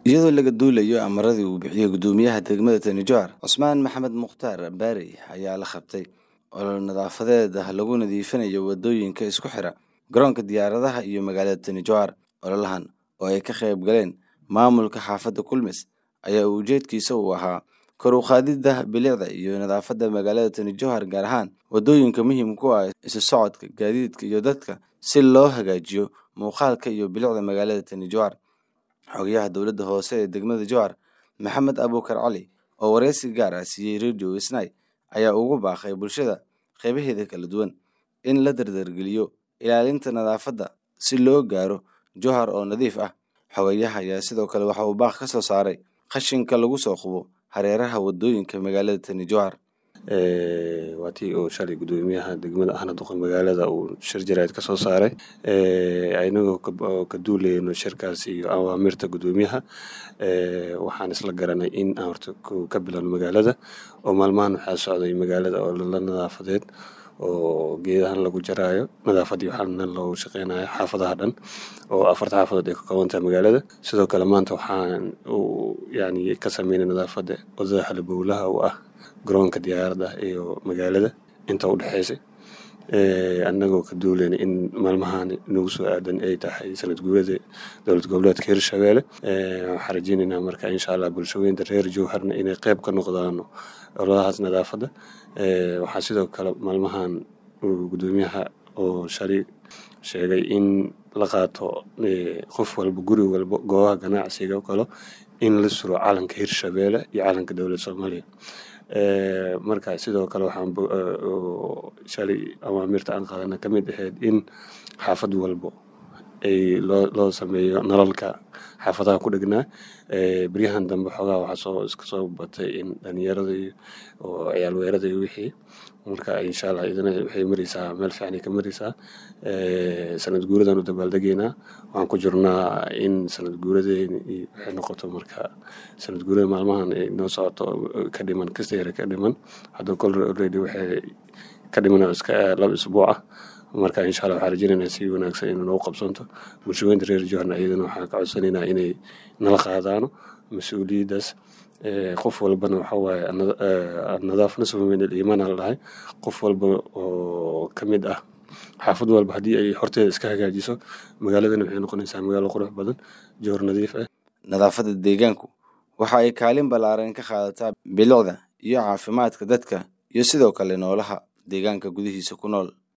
iyadoo laga duulayo amaradii uu bixiyey gudoomiyaha degmada tani jowhar cusmaan maxamed mukhtaar baari ayaa la qabtay olol nadaafadeed ah lagu nadiifinayo wadooyinka isku xira garoonka diyaaradaha iyo magaalada tani jowhar ololahan oo ay ka qayb galeen maamulka xaafadda kulmis ayaa ujeedkiisa uu ahaa kor u qaadidda bilicda iyo nadaafadda magaalada tani jowhar gaar ahaan wadooyinka muhiimka u ah isu socodka gaadiidka iyo dadka si loo hagaajiyo muuqaalka iyo bilicda magaalada tani jowhar xogayaha dowladda hoose ee degmada jowhar maxamed abuukar cali oo wareysi gaar ah siiyey radio isnay ayaa ugu baaqay bulshada qaybaheeda kala duwan in la dardargeliyo ilaalinta nadaafadda si loo gaaro jowhar oo nadiif ah xogayaha ayaa sidoo kale waxa uu baaq ka soo saaray qashinka lagu soo qubo hareeraha wadooyinka magaalada tani jowhar waa tii uu shalay gudoomiyaha degmada ahna duqa magaalada uu shir jaraa'id ka soo saaray inagoo ka duulayno shirkaas iyo awaamirta gudoomiyaha waxaan isla garanay in aan horta ka bilowno magaalada oo maalmahan waxaa socday magaalada oo la nadaafadeed oo geedahan lagu jaraayo nadaafaddii waxaana loogu shaqeynayo xaafadaha dhan oo afarta xaafadood ay ka kooban tahay magaalada sidoo kale maanta waxaan yani ka sameynay nadaafadda wadada halbowlaha u ah garoonka diyaaradda iyo magaalada inta u dhexeysay annagoo ka duulayna in maalmahan nagu soo aadan ay tahay sanad guurada dowlad goboleedka hirshabeelle waxaan rajeynaynaa marka insha allah bulshaweynta reer jowharna inay qeyb ka noqdaano ololahaas nadaafadda waxaa sidoo kale maalmahan gudoomiyaha oo shalay sheegay in la qaato qof walba guri walba goobaha ganacsiga kalo in la suro calanka hirshabeelle iyo calanka dowladda soomaaliya marka sidoo kale waxaan shalay awaamirta aan qaadana ka mid ahayd in xaafad walbo ay loo loo sameeyo nalalka xaafadaha ku dhegnaa beryahan dambe xoogaa waxaa soo iska soo batay in dhalinyarada iyo oo ciyaal weerada iyo wixii marka insha allah idina waxay maraysaa meel fiicanay ka maraysaa sanad guuradan u dabaaldegaynaa waxaan ku jirnaa in sanad guuradeeni waxay noqoto marka sanad guurada maalmahan ay noo socoto ka dhiman kasta yare ka dhiman hadda kol already waxay ka dhiman iska laba isbuuc ah marka insha allah waxaan rajeynaynaa si wanaagsan inuu nagu qabsanto bulshaweynta reer joharna iyadana waxaan ka codsanaynaa inay nala qaadaano mas-uuliyaddaas qof walbana waxa waaye nadaaf nasfa min aliimaan la dhahay qof walba oo ka mid ah xaafad walba haddii ay horteeda iska hagaajiso magaaladana waxay noqonaysaa magaalo qurux badan joor nadiif ah nadaafadda deegaanku waxa ay kaalin ballaaran ka qaadataa bilicda iyo caafimaadka dadka iyo sidoo kale noolaha deegaanka gudihiisa ku nool